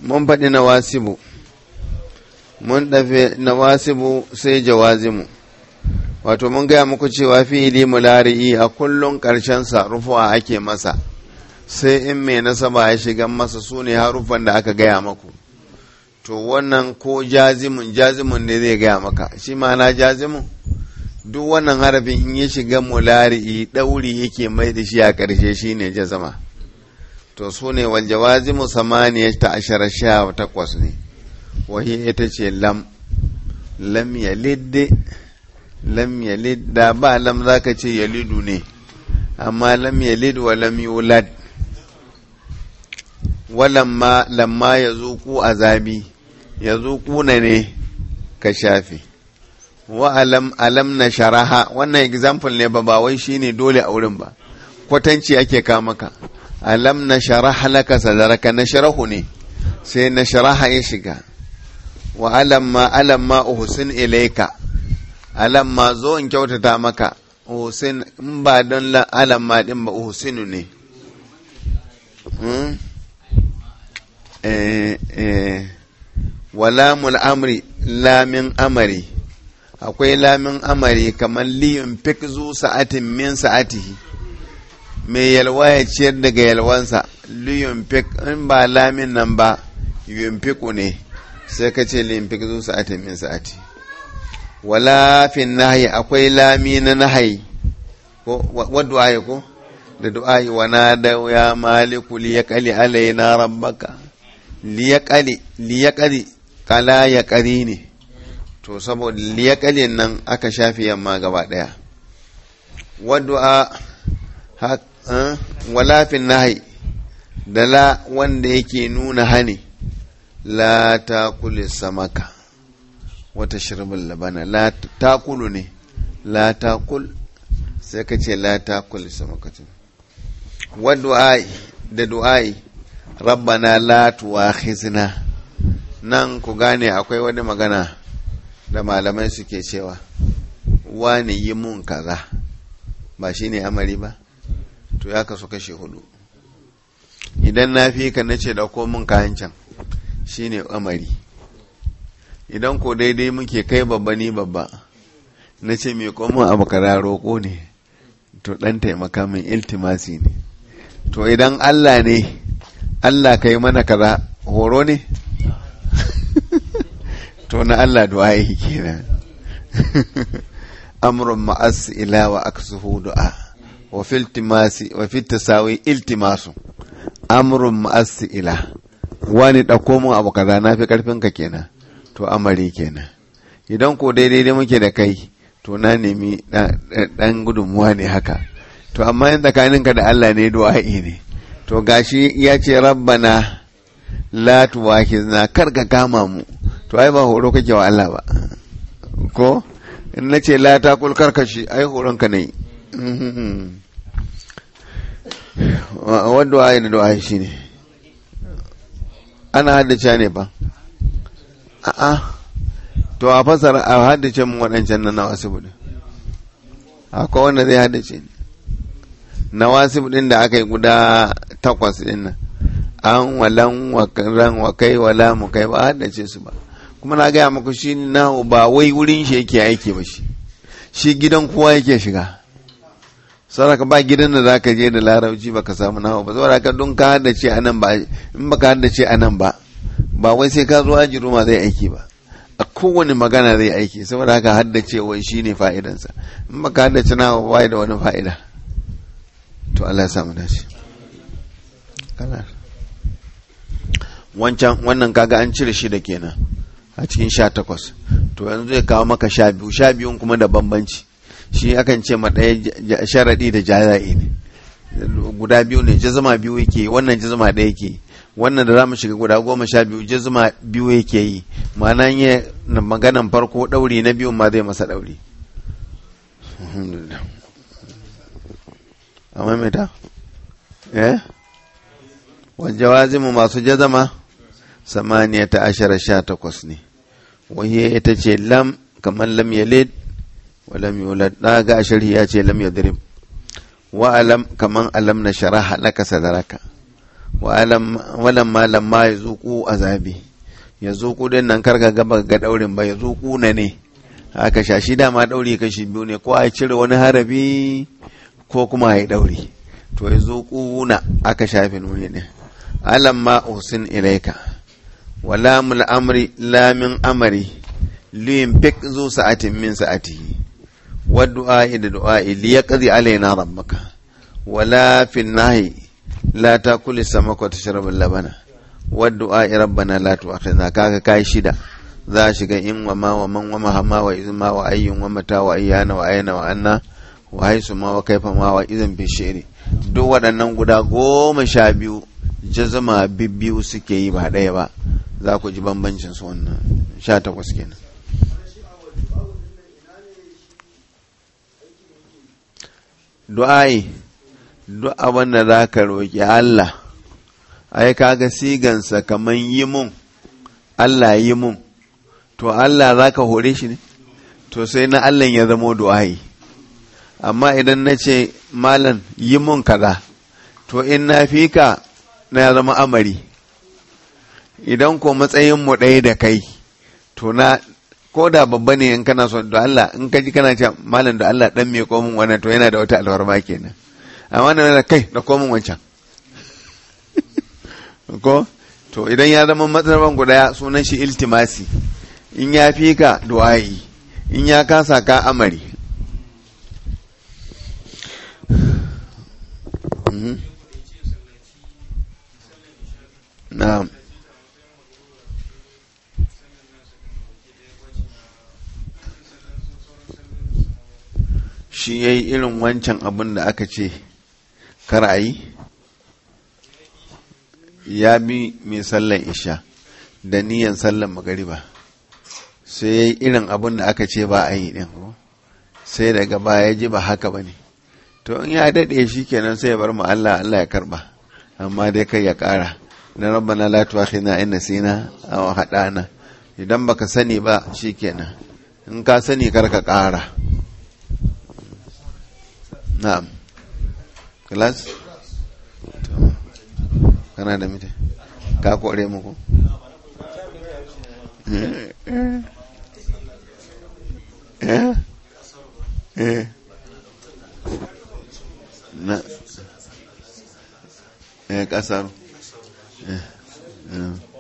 mun faɗi na wasibu mun ɗafe na wasibu sai jawazimu wato mun gaya muku cewa fi'ili mulari'i a kullum ƙarshensa rufuwa ake masa sai in mai nasaba ya shiga masa su ne haruffan da aka gaya maku to wannan ko jazimun jazimun ne zai gaya maka shi ma'ana jazimun duk wannan harafin in ya shiga mulari'i ɗauri yake mai da shi a ƙarshe shi ne jazama to su ne wal jawazimu samaniya ta ashara sha takwas ne wahi ita ce lam lam yalid lam yalid da ba lam zaka ce yalidu ne amma lam yalid wa lam yulad walamma lamma ya zuku azabi ya zuku na ne ka shafe wa alam alam na sharaha wannan example ne ba ba wai shine dole a wurin ba kwatanci ake ka maka alam na sharaha laka sadaraka na sharahu ne sai na sharaha ya shiga wa alamma alamma uhsin ilaika alamma zo in kyautata maka uhsin in ba don alamma din ba uhsinu ne wa lamul amri lamin amari akwai lamin amari kamar liyun fik zu sa'atin min sa'atihi mai yalwa ya ciyar daga yalwansa liyun fik in ba lamin nan ba yun fiku ne sai ka ce liyun fik zu sa'atin min sa'ati wala fin nahi akwai lami na nahayi ko wadda ko da du'a'i wa nada ya maliku liyaqali alaina rabbaka liyaqali liyaqali kala ya ƙari ne to saboda liyaƙalin nan aka shafi yamma gaba ɗaya wadda walafin nahi da la wanda yake nuna hani la ta kule samaka wata shirbin labana la ta kulu ne la ta kul sai ka ce la ta kule samaka wadda da du'ai rabbana la tuwakhizna nan ku gane akwai wani magana da malamai suke cewa wani yi mun kaza ba shi ne amari ba to ya kasu kashe hudu idan na fi ka nace da ko mun kayan can shi ne amari idan ko daidai muke kai babba ni babba na ce mai komin abu kaza roƙo ne to ɗan taimaka min iltimasi ne to idan allah ne allah ka yi mana kaza horo ne to na Allah du'a'i kenan amrun ma'as ila wa aksuhu du'a wa fil timasi wa fit tasawi iltimasu amrun ma'as ila wani dauko mun abu kaza na fi karfin ka kenan to amari kenan idan ko daidai dai muke da kai to na nemi dan gudunmuwa ne haka to amma yin tsakaninka da Allah ne du'a'i ne to gashi ya ce rabbana la tuwakizna kar ka kama mu to ai ba horo kake wa Allah ba ko in na ce la ta kul karkashi ai horon ka ne wadda ai da du'a shi ne ana haddace ne ba a'a to a fasara a haddace mun waɗancan na nawasibu din akwai wanda zai haddace ne nawasibu din da aka yi guda takwas din nan an walan ran wa kai wala mu kai ba haddace su ba kuma na gaya muku shi na ba wai wurin shi yake aiki ba shi shi gidan kowa yake shiga saraka ba gidan da zaka je da larabci baka samu nawa ba saboda ka don ka haddace a nan ba in baka haddace a nan ba ba wai sai ka zo aji ruma zai aiki ba a kowane magana zai aiki saboda haka haddace wai shine fa'idansa in baka haddace nawa ba da wani fa'ida to Allah ya samu dace kana wancan wannan kaga an cire shi da kenan a cikin sha takwas to yanzu zai kawo maka sha biyu sha biyun kuma da bambanci shi akan ce ma ɗaya sharaɗi da jaza'i ne guda biyu ne jazama biyu yake wannan jazama ɗaya yake wannan da za mu shiga guda goma sha biyu jazama biyu yake yi ma'ana yi maganan farko ɗauri na biyun ma zai masa ɗauri amma mai ta eh wajawazimu masu jazama samaniya ta ashara sha takwas ne wahiyar ita ce lam kamar lam yalid wa lam yulad ɗaga ashari ya ce lam yadrib wa alam kamar alam na sharaha laka sadaraka walan ma lamma ya zuku azabi ya zuku din nan karka gaba ga daurin ba ya zuku na ne aka sha shi dama dauri kashi biyu ne ko a cire wani harabi ko kuma ya dauri to ya zuku na aka shafe nuni ne alam ma usin ilaika wala mul amri la min amri liyin fik zu sa'atin min sa'atihi wa du'a da du'a li yaqdi alaina rabbaka wala fi nahi la takul samaka tashrab labana wa du'a rabbana la tu'akhidna kaga kai shida za shiga in wa ma wa man wa ma hama wa izma wa ayyun wa mata wa ayyana wa ayna wa anna wa haisu ma wa kaifa ma wa idan fi shi'ri duk waɗannan guda goma sha biyu jazama bibbiyu suke yi ba ɗaya ba za ku ji bambancin su wannan sha takwas kenan du'ai duk abin da za ka roƙi Allah ai kaga sigansa kaman yi mun Allah yi mun to Allah za ka hore shi ne to sai na Allah ya zamo du'ai amma idan na ce malam yi mun kaza to in na fi ka na ya zama amari idan ko matsayin mu ɗaya da kai to na ko da babba ne in kana son da Allah in ka ji kana ce malam da Allah dan me komin wannan to yana da wata alfarma kenan amma na kai da komin wancan ko to idan ya zama matsayin guda sunan shi iltimasi in ya fi ka du'a'i in ya kasa ka amari na'am shi ya yi irin wancan abin da aka ce kar a yi ya bi mai sallan isha da niyan sallan magariba sai ya yi irin abin da aka ce ba a yi ɗin sai daga baya ji ba haka ba ne to in ya daɗe shi kenan sai ya bar mu Allah Allah ya karɓa amma dai kai ya ƙara na rabbana la tuakhina in nasina aw hadana idan baka sani ba shikenan in ka sani kar ka ƙara na'am class kana da mita ka kore muku eh eh na eh kasar eh